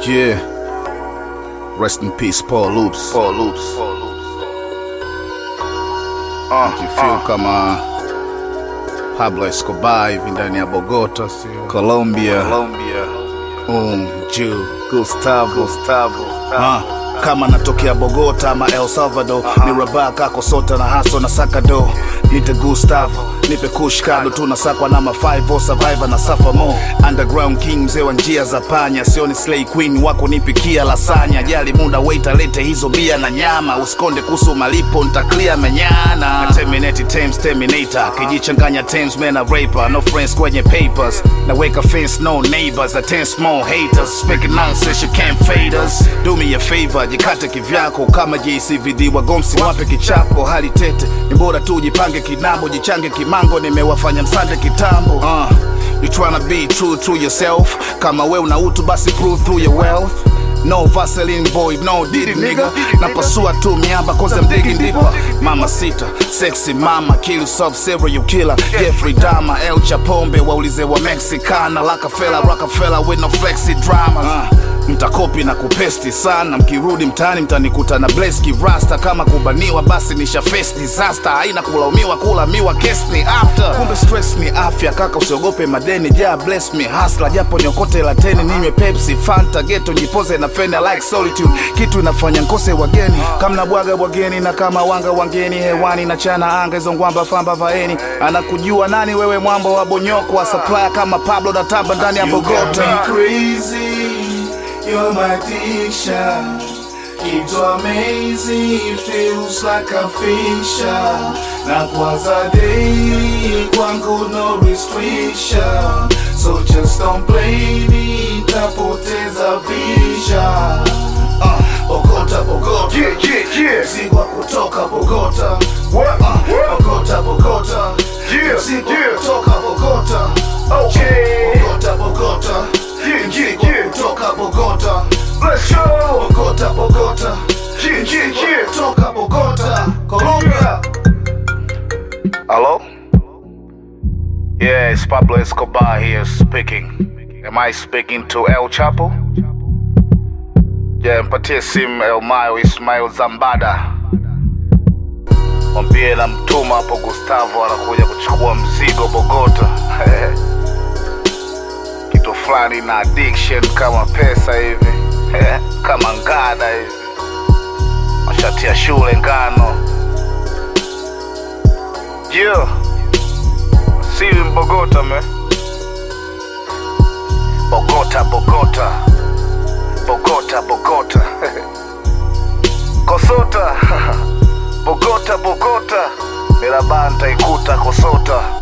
Yeah. Rest in peace, Paul Loops. Paul Loops. Najifeel kama Pablo Escobar hivi ndani ya Bogota, Colombia. Um, Jew, Gustavo. Gustavo. Ah, kama natokea Bogota ama El Salvador ni raba kako sota na haso na sakado nite Gustavo nipe kushkado tunasakwa na mafaivo survivor na safa mo underground king mzee wa njia za panya sioni slay queen wako nipikia lasanya jali muda waiter lete hizo bia na nyama usikonde kuhusu malipo ntaklia menyana na terminate Thames terminator kijichanganya Thames man a raper no friends kwenye papers naweka fence no neighbors a ten small haters speaking nonsense you can't fade us do me a favor jikate kivyako kama JCVD wagomsi wape kichapo hali tete ni bora tu jipange kinambo jichange kimango nimewafanya msande kitambo uh, you tryna be true to yourself kama we una utu basi prove through your wealth No Vaseline boy, no didi nigga Napasua tu miamba cause I'm digging deeper Mama sita, sexy mama Kill sub serial killer Jeffrey Dahmer, El Chapombe Waulize wa Mexicana Rockefeller, Rockefeller with no flexi drama uh, Mtakopi na kupesti sana Mkirudi mtaani mtanikuta na bleski rasta Kama kubaniwa basi nisha face disaster Haina kulaumiwa kula miwa case ni after Kumbe stress ni afya kaka usiogope madeni Ja bless me hustler japo niokote lateni Ninywe Pepsi, Fanta, geto jipoze na fene I like solitude Kitu inafanya nkose wageni Kamna bwaga bwageni na kama wanga wangeni Hewani na chana anga hizo ngwamba famba vaeni Anakujua nani wewe mwambo wa bonyoko wa supplier Kama Pablo da taba ndani ya You got Bogota me crazy, you're my addiction. It's amazing, feels like a fiction. Na kwanza daily, kwangu no restriction. So just don't blame me, tapoteza vision. Uh, Bogota, Bogota. Yeah, yeah, yeah. Mzigo wa kutoka Bogota. What? Uh, What? Bogota, Bogota. Yeah, Mzigo yeah. kutoka Bogota. Okay. Bogota, Bogota. Yeah, Mzigo yeah, yeah. kutoka Bogota. Let's go. Bogota, Bogota. Yeah, yeah, yeah. Kutoka Bogota. Colombia. Hello? Yeah, it's Pablo Escobar here speaking. Am I speaking to El Chapo? Yeah, mpatie simu El Mayo Ismail Zambada. Mwambie na mtuma hapo Gustavo anakuja kuchukua mzigo Bogota. Kitu fulani na addiction kama pesa hivi. kama ngada hivi. Mashati ya shule ngano. Yeah. See you in Bogota, man. Bogota, Bogota. Bogota, Bogota. Kosota. Bogota, Bogota. Mirabanta ikuta Kosota.